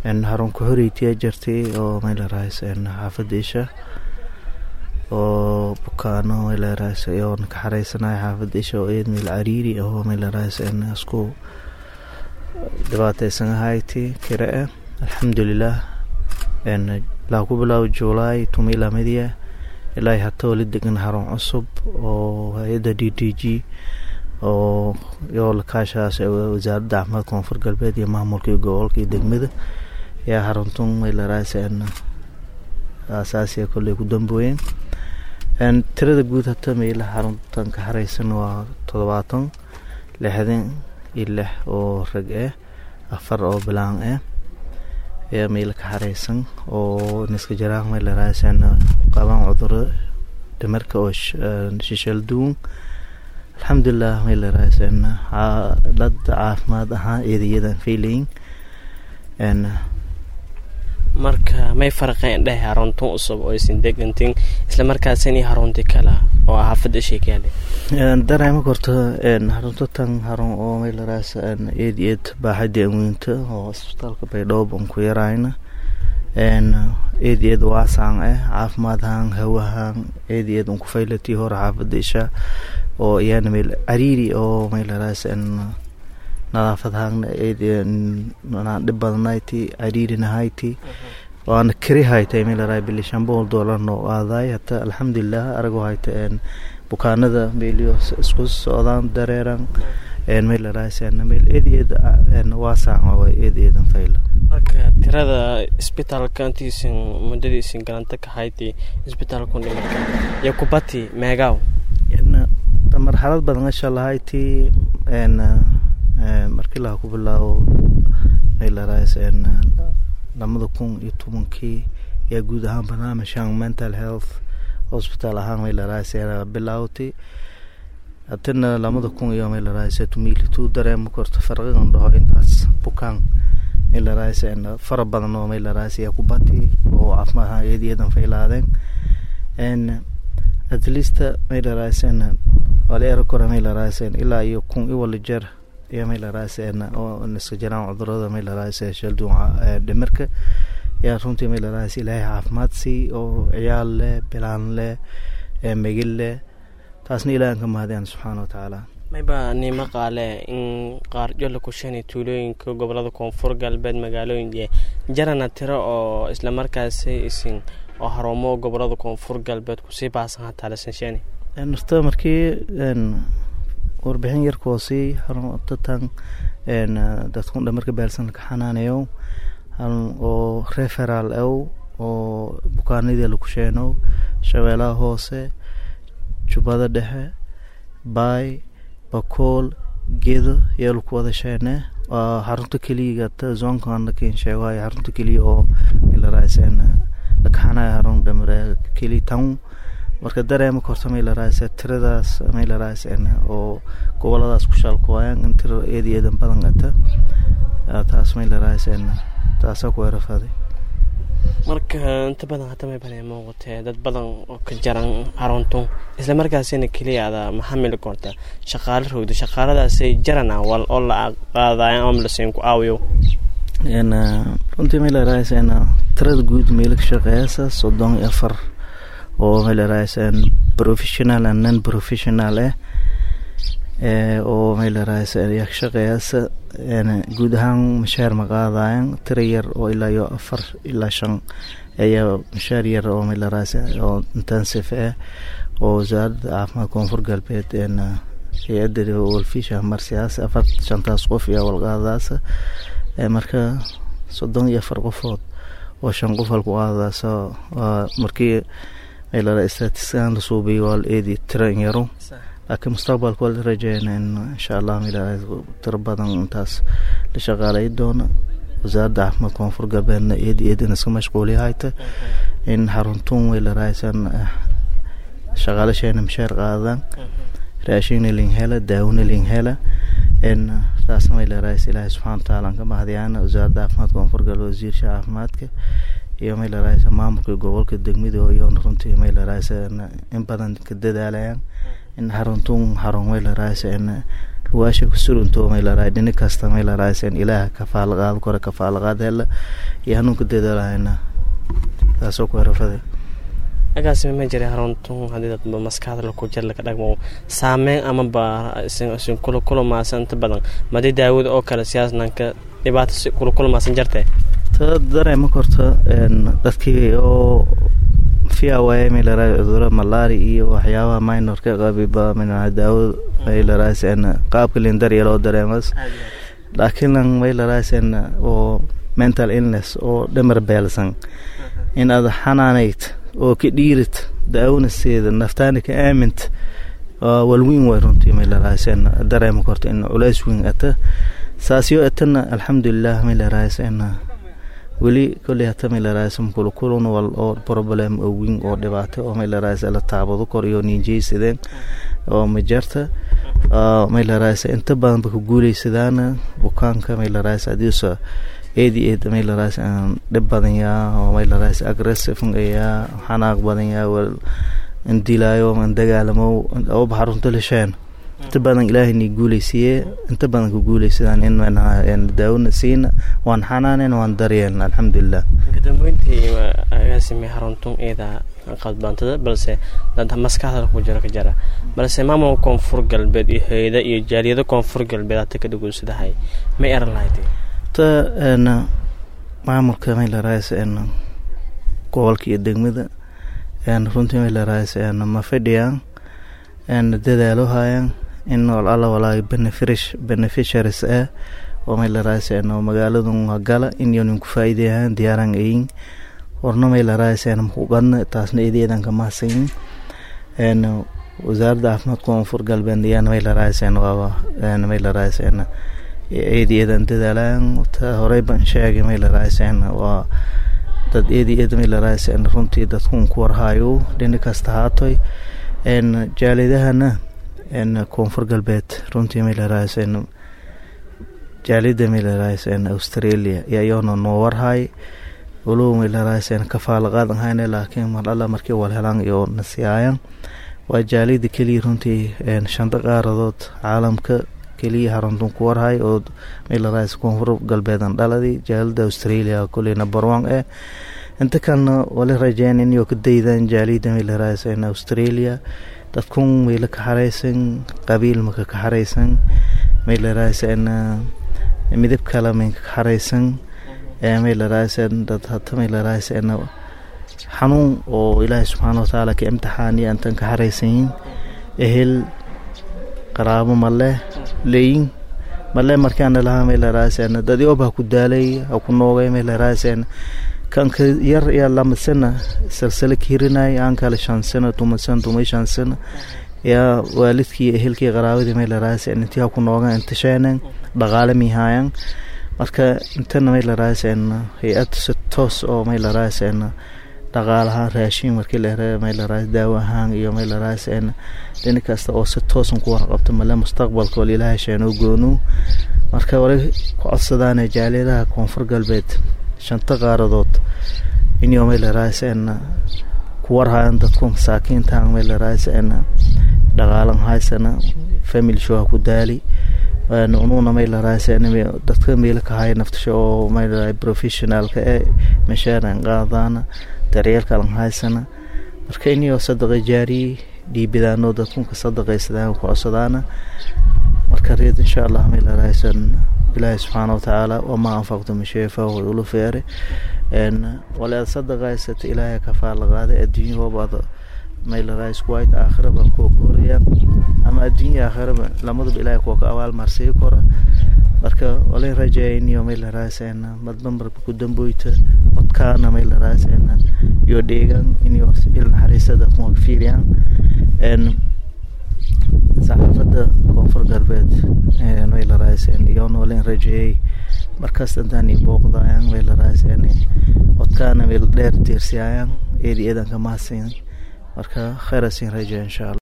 harun ku horeytiyaa jirtay oo maylarahays xaafadda isha oo bukaano maylarahays oo ka xareysanaya xaafadda isha oo eed meel cariiri oo maylarahays isku dhibaateysan ahayti kira ah alxamdulilah laa ku bilaabo juulaay tumila midiya ilaa hata wali degan harun cusub oo hay-adda d d g oo yoo lakaashaas wasaaradda caafimaad koonfur galbeed iyo maamulka iyo gobolka iyo degmada yaa haruntun maylarahays asaasiya kolley ku dambooyeen tirada guud hata meela xaruntan ka xareysan waa toddobaatan lixdan iyo lix oo rag ah afar oo bilaan ah ayaa meela ka xareysan oo niska jaraan maylarahaysn qabaan cuduro dhimarka oo shishal duwan alxamdulilah maylarahaysn xaalad caafimaad ahaan eedayadan faylayin marka may farqeen dheh haruntun cusub oo aysan degantin isla markaasini harunti kala oo xaafadda sheekaale dareema korto harunto tan harun oo maylaraas eed eed baaxadii anweynta oo isbitaalka baydhoob aan ku yarayna eed eed waasaan ah caafimaadhaan hawahaan eed eed un ku faylatii hore xaafadda isha oo iyana meel cariiri oo maylaraas nadaafadhaagna dhib badanayti cariirinahayti waana kari haytay meelaraay bili shanbool doolar noo aaday hata alxamdulilah aragoo hayta bukaanada meeliyo isku socdaan dareeran meelaraay meel eedeed waasaaca way eedeedan fayla marka tirada isbitaalka intiisan muddadiisan galanta ka hayti isbitaalku dhimarka iyo kubati meegaaw marxalad badan asha lahayti markii laha ku bilaabo maylaraas lamada kun iyo tobankii yaa guud ahaan barnaamijkan mental health hospital ahaan maylaraas bilaawtay hatina lamada kun iyo maylaraas tumilitu dareema korto farqigan dhaho intaas bukaan maylaraas fara badan oo maylaraas yaa ku bati oo caafimaad ahaan eediyadan faylaadeen at least maylaraas wala era kora maylaraas ilaa iyo kun i wala jeer iyo maylaraas oo niska jiraan cudurada maylaraas shalduunca dhimirka yaa runtii maylaraas ilaahay caafimaad sii oo ciyaal leh bilaan leh megil leh taasna ilaahan ka mahadiyaan subxaana watacaala mayba nimo qaale in qaar jolla kushani tuulooyinka gobolada koonfur galbeed magaalooyin jarana tiro oo islamarkaasi isin oo harumo gobolada koonfur galbeed kusii baasan hataa lasanshani nafta markii warbixin yarkoosii harutatan dadkun dhamarka beelsan ka xanaanayo oo referal ow oo bukaanadii lakusheenow shabeelaha hoose jubbada dhexe baay bakool gedo yaa laku wada sheene waa xarunta keliya zoonkan lakin sheegayo xarunta keliya oo maylaraas lakaxanayo harun dhamare keliya tan marka dareema korta maylaraas tiradaas maylaraas oo goboladaas ku shaalkuwayaan in tiro eed eedan badan ata taas maylaraas taasaa ku erafaday marka inta badan hadda may bana muuqatee dad badan oo ka jaran haruntun isla markaasina keliya ada maxamili korta shaqaale rogda shaqaaladaasay jarana wal oo la qaadayan ama lasiin ku aawiyo runtii maylaraas tirada guud meela ka shaqeeyasa soddon iyo afar oo maylaraas professional and non professional ah oo maylaraas yaa ka shaqeeyasa guud ahaan mashaar ma qaadayan tira yar oo ilaa iyo afar ilaa shan ayaa mashaar yar oo maylaraas oo intensive ah oo wasaaradda caafimaad koonfur galbeed hay-adda walfisha marsiyaas afar shantaas qof iyo walqaadaas marka soddon iyo afar qofood oo shan qof halku qaadaas waa markii maylaraas statiskan la suubiyay waa la eedi tiran yaro laakiin mustaqbalka waa la rajeyna in insha allah maylaraas tiro badan intaas la shaqaalay doona wasaaradda caafimaad koonfur galbeedna eedi eedin iska mashquuliya hayta in xaruntun waylaraasan shaqaalasheena mashaar qaadaan raashina lin hela daawona lin hela in taasna maylaraas ilaahay subxana wataala aan ka mahadiyaan wasaaradda caafimaadka koonfur galbeed wasiirsha caafimaadka iyo maylaraas maamulka gobolka degmada iyoona runtii maylaraas in badan ka dadaalayaan in xaruntun xarun maylaraas luwaasha kusurunto maylaraas dhini kasta maylaraas ilaaha kafaalaqaad kore kafaalaqaad hela iyo hanuunka dadaalahayna taasoo ku herafade agaasima ma jiray haruntun haddii dadba maskaxda laku jir laka dhagmo saameyn amaba isin kula kulumaasan inta badan madii daawada oo kale siyaasnanka dhibaato si kula kulumaasan jirtee ta dareema korta dadkii oo fiaway maylaraa cuduro malaari iyo waxyaabaha minorka qabiba mina daawada maylaraaseen qaabka lindariya loo dareemas laakiin lan maylaraaseen oo mental illness oo dhamar beelsan in aad xanaanayd oo ka dhiirid daawanaseeda naftaana ka aamint walweyn way runtii maylaraaseen dareema korta in culays weyn ata saasyo atana alxamdulilah maylaraaseen weli koley hata maylaraasem kulukulun wal oo problem oo weyn oo dhibaato oo maylaraas la taabado kor iyo ninjeysadeen oo majarta maylaraas inta badanba ku guuleysadaana bukaanka maylaraas adiisa eedi eed maylaraas dhib badan yaa oo maylaraas aggressive yaa xanaaq badan yaa wal indilaayo an dagaalamo oo baxarunta lasheen inta badan ilaahay ni guuleysiye inta badan ku guuleysadaan in daawona siina waan xanaanen waan daryeelna alxamdulilah kadambeyntii agaasime haruntun eeda qadbaantada balse dad maskaxda ku jiro ka jara balse maamulka koonfur galbeed iyo hay-ada iyo jaaliyado koonfur galbeed hata ka dhagoonsadahay ma eran lahayd ta maamulka maylaraas gobolka iyo degmada runtii maylaraas ma fadhiyaan dadaalo hayaan in alla walaa beneficiaries ah oo maylaraas magaaladan gala inyonin ku faa'iideyahaan diyaaran ayin horna maylaraas makugadna taasna eedeedan kamahsayin wasaaradda caafimaadka koonfur galbeed ayaan maylaraas waaba maylaraas eedi eedan dadaalaan ta horey baan sheegay maylaraas waa dad eedi eed maylaraas runtii dadkun ku warhayo dhini kasta haatoy jaalidahana koonfur galbeed runtii maylaraas jaalida maylaraas australia yayoona noo warhay walow maylaraas kafaalaqaadan hayne laakiin mar alla markii wal helaan iyo nasiyaayan waa jaalida keliya runtii shanta qaaradood caalamka keliya haruntun ku warhay oo maylaraas koonfur galbeedan dhaladii jaalida australia koley number one eh inta kalena wali rajeyn inyo ka daydaan jaalida maylaraas australia dadkun mayla ka xaraysan qabiil maka ka xaraysan maylaraas midab kale maynka ka xaraysan maylaraas dad hata maylaraas xanuun oo ilaahay subxaana watacaala ka imtixaaniya intan ka xaraysanyin ehel qaraabo male leyin male markaana lahaa maylaraas dadyob ha ku daalay ha ku noogay maylaraas kanka yar yaa lamasana salsala kirinay aan kale shan sano tumasan tumay shan sano yaa waalidkii ehelkii qaraabadii maylaraas intii ha ku noogan intasheenan dhaqaale mihaayan marka intana maylaraas hay-ad si toos oo maylaraas dhaqaalahaan raashin markii la here maylaraas daawo ahaan iyo maylaraas dhini kasta oo si toosan ku warqabta male mustaqbalka wal ilaahay sheenoo goonu marka wali ku codsadaan jaaliyadaha koonfur galbeed shanta qaaradood inyo maylaraas ku warhayan dadku masaakiintan maylaraas dhaqaalan haysana family show ku daali ununa maylaraas dadka meelo ka haya naftasha oo maylara professionalka ee mashaaran qaadana daryeelkalan haysana marka inyo sadaqa jaariye dhiibidaano dadkunka sadaqaysadaan ku codsadaana marka reed insha allah maylaraas ilaahi subxaana watacaala wamaa anfaqtu min shay fahuwa ulu feere waleed sadaqaysata ilaahay kafaala qaada adduunyahoobaada maylaraas white aakhiraba kuwa koraya ama adduunya aakhiraba lamaduba ilaahay kuwa ka abaal marsii kora marka walin rajeeyniyo maylaraas madba marba ku damboyta codkaana maylaraas iyo dheegan inyo il naxariisada kuma fiiriyaan saxaafadda koonfur galbeed maylaraas iyoona walin rajeeyey markaas dantaani booqdayaan maylaraas codkaana meel dheer tiirsiyayaan eedi eedan ka mahadsan marka khayr asin rajeeya insha allah